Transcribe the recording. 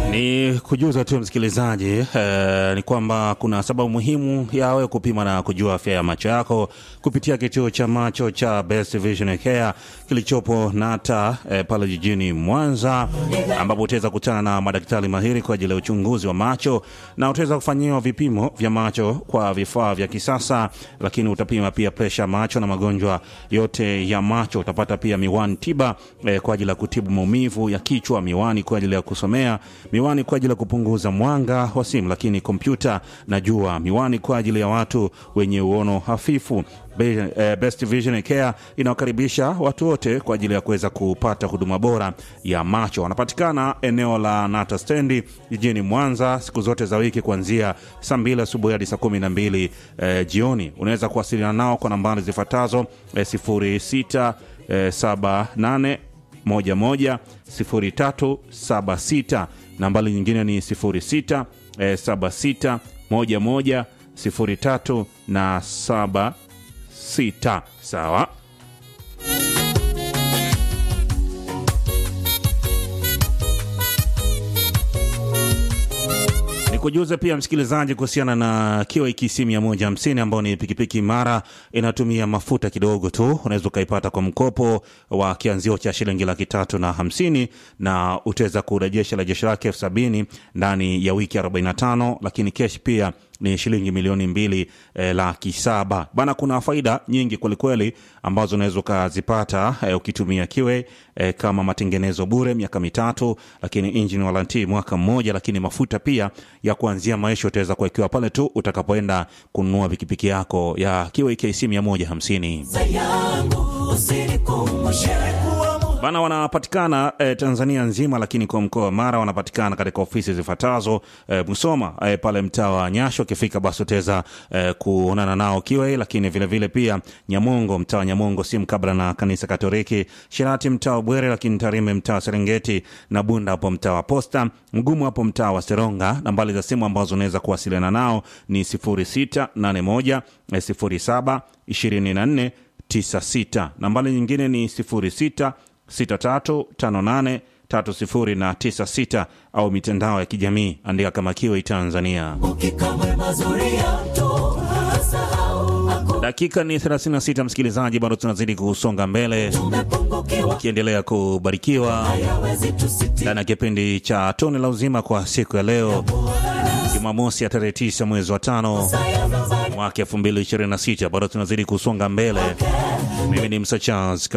Ni kujuza tu msikilizaji eh, ni kwamba kuna sababu muhimu ya wewe kupima na kujua afya ya macho yako kupitia kituo cha macho cha Best Vision Care kilichopo Nata eh, pale jijini Mwanza, ambapo utaweza kukutana na madaktari mahiri kwa ajili ya uchunguzi wa macho na utaweza kufanyiwa vipimo vya macho kwa vifaa vya kisasa, lakini utapima pia presha macho na magonjwa yote ya macho. Utapata pia miwani tiba eh, kwa ajili ya kutibu maumivu ya kichwa, miwani kwa ajili ya kusomea, miwani kwa ajili ya kupunguza mwanga wa simu, lakini kompyuta na jua, miwani kwa ajili ya watu wenye uono hafifu. Be, eh, Best Vision Care inawakaribisha watu wote kwa ajili ya kuweza kupata huduma bora ya macho. Wanapatikana eneo la Nata stendi jijini Mwanza siku zote za wiki kuanzia saa mbili asubuhi hadi saa kumi na mbili eh, jioni. Unaweza kuwasiliana nao kwa nambari zifuatazo eh, sifuri sita eh, saba nane moja moja sifuri tatu saba sita. Nambari nyingine ni sifuri sita eh, saba sita moja moja sifuri tatu na saba sita. Sawa. Nikujuze pia msikilizaji kuhusiana na QAKC 150 ambao ni pikipiki imara, inatumia mafuta kidogo tu. Unaweza ukaipata kwa mkopo wa kianzio cha shilingi laki tatu na hamsini na utaweza kurejesha rejesho lake elfu sabini ndani ya wiki 45, lakini kesh pia ni shilingi milioni mbili eh, laki saba bana. Kuna faida nyingi kwelikweli ambazo unaweza ukazipata eh, ukitumia kiwe eh, kama matengenezo bure miaka mitatu, lakini engine warranty mwaka mmoja, lakini mafuta pia ya kuanzia maisha utaweza kuwekewa pale tu utakapoenda kununua pikipiki yako ya kiwe KC 150 bana wanapatikana eh, Tanzania nzima, lakini kwa mkoa wa Mara wanapatikana katika ofisi zifuatazo eh, Musoma eh, pale mtaa wa Nyasho. Ukifika basi utaweza eh, kuonana nao kiwe, lakini vile vile pia Nyamongo, mtaa wa Nyamongo si mkabla na kanisa Katoliki, Shirati mtaa wa Bwere, lakini Tarime mtaa wa Serengeti na Bunda hapo mtaa wa Posta, Mgumu hapo mtaa wa Seronga. Nambari za simu ambazo unaweza kuwasiliana nao ni 0681 07 24 96. Nambari nyingine ni 06 6358 30 na 96 au mitandao ya kijamii andika kama Kiwi Tanzania. Dakika ni 36, msikilizaji, bado tunazidi kusonga mbele, ukiendelea kubarikiwa ndani ya kipindi cha Tone la Uzima kwa siku ya leo Jumamosi ya tarehe 9 mwezi wa tano mwaka 2026. Bado tunazidi kusonga mbele. Mimi ni Msa Charles